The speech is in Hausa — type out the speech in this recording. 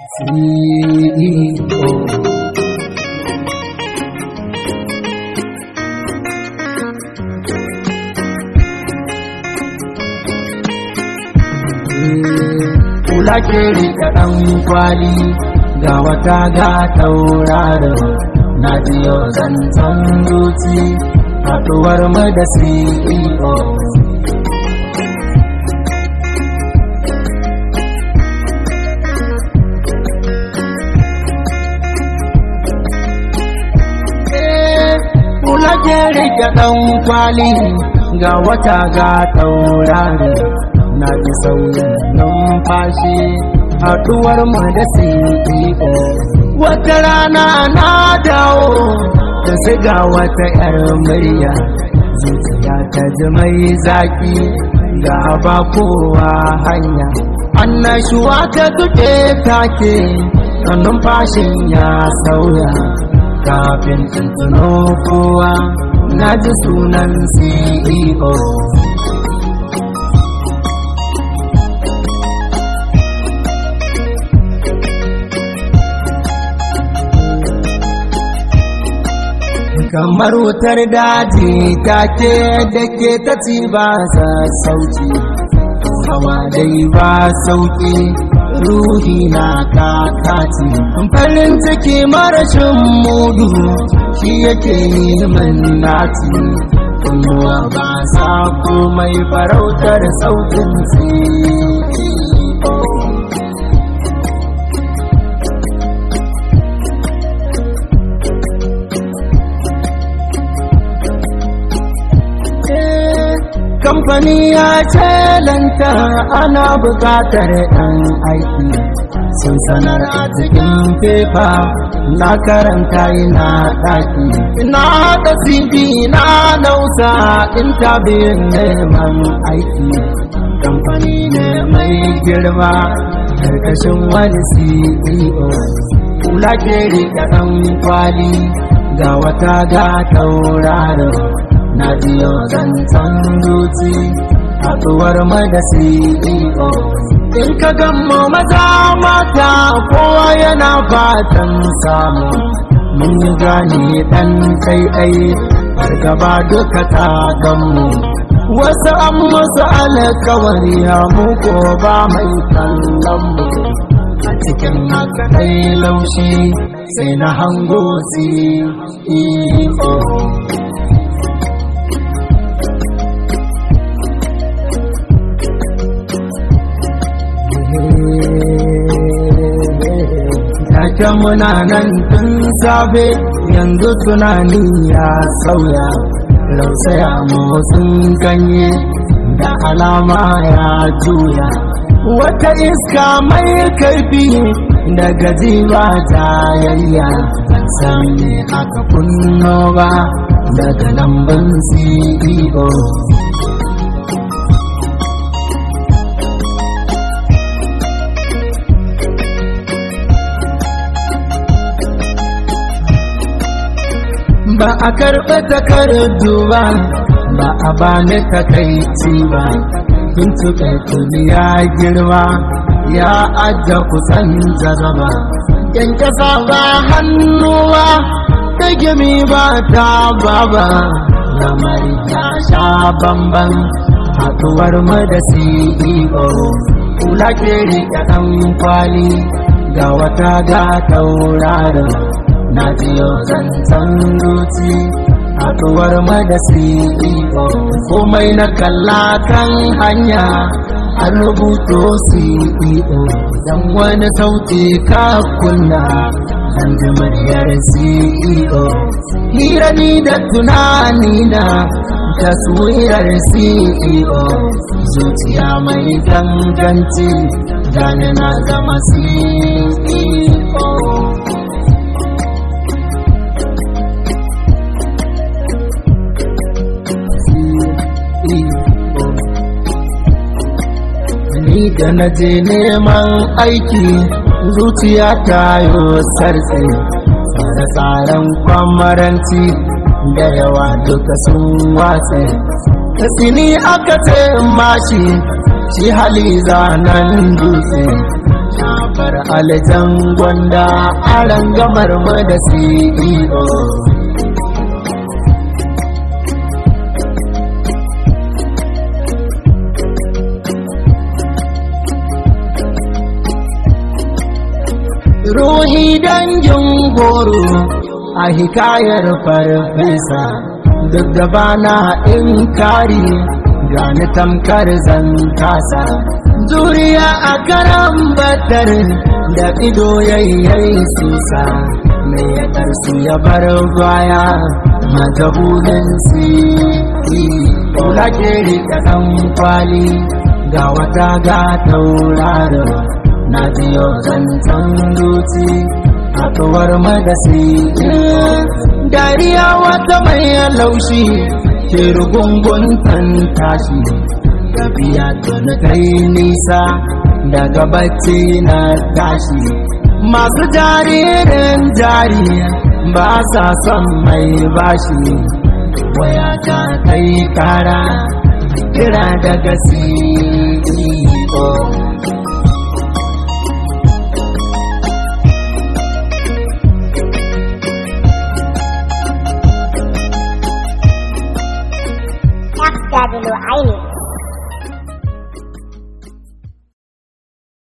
CEO. Kula ke rika ɗan kwali ga wata ga tauraro na jiyo zancen zuci haɗuwar mu da CEO. Kula ke rike ɗan kwali ga wata ga taurari na ji sauyin numfashi haɗuwar mu da CEO. Wata rana na dawo da siga wata ‘yar murya zuciya ta ji mai zaki ga ba kowa hanya. Annashuwa ta duke take numfashin ya sauya. kafin tuntuno kowa na ji sunan CEO. kamar wutar daji take da ke ta ci ba sa sauki hawa dai ba sauki ruhi na kakaci farin ciki marashin mudu shi yake min naci kunnuwa ba sa komai farautar sautin kamfani ya ce lanta ana bukatar ɗan aiki sun sanar a cikin fefa na karanta ina ɗaki na haɗa cv na nausa intabin neman aiki kamfani ne mai girma karkashin wani ceo kula ke riƙe ɗan kwali ga wata ga tauraro na biyo zancen zuci haɗuwar da CEO. In ka gammo maza mata kowa yana fatan samu mun yi gane ɗan ɗaiɗai fargaba duka ta gammu. Wasu an musu alkawari mu ko ba mai kallon mu. A cikin haka ɗai laushi sai na hango CEO. Take muna nan tun safe yanzu tunani ya sauya rausaya motsin ganye da alama ya juya wata iska mai kaifi da gaji ba ta yayya sami aka kunno ba daga lambun CEO ba a karɓi takardu ba ba a bani takaici ba kun tuka tuni ya girma ya ajiye kusan jazaba kyankyasa ba hannuwa ta gimi ba ta baba lamari ya sha bamban haɗuwar mu da CEO kula ke riƙe ɗan kwali ga wata ga tauraron na jiyo zancen zuci haɗuwar da CEO komai na kalla kan hanya an rubuto CEO dan wani sauti ka kunna an ji muryar CEO hira ni da tunani na taswirar CEO zuciya mai ganganci gane na zama CEO ni da na je neman aiki zuciya ta yi sarse da tsaron kwamaranci da yawa duka sun watse ta tsini aka ce mashi shi hali zanen dutse bar aljan gwanda a rangamar mu da CEO ruhi dangin goro a hikayar farfesa duk da bana in kari gani tamkar zan kasa zuriya a karan batar da ido yayyai susa mai ya karsu ya bar baya majahulin si kula ke rika dan kwali ga wata ga tauraro na biyo zancen zuci haɗuwar madasi dariya wata mai laushi ke rugungun tashi tafiya tuni kai nisa daga bacci na tashi masu jaririn jari ba sa son mai bashi waya ta kai kara kira daga CEO FW Aini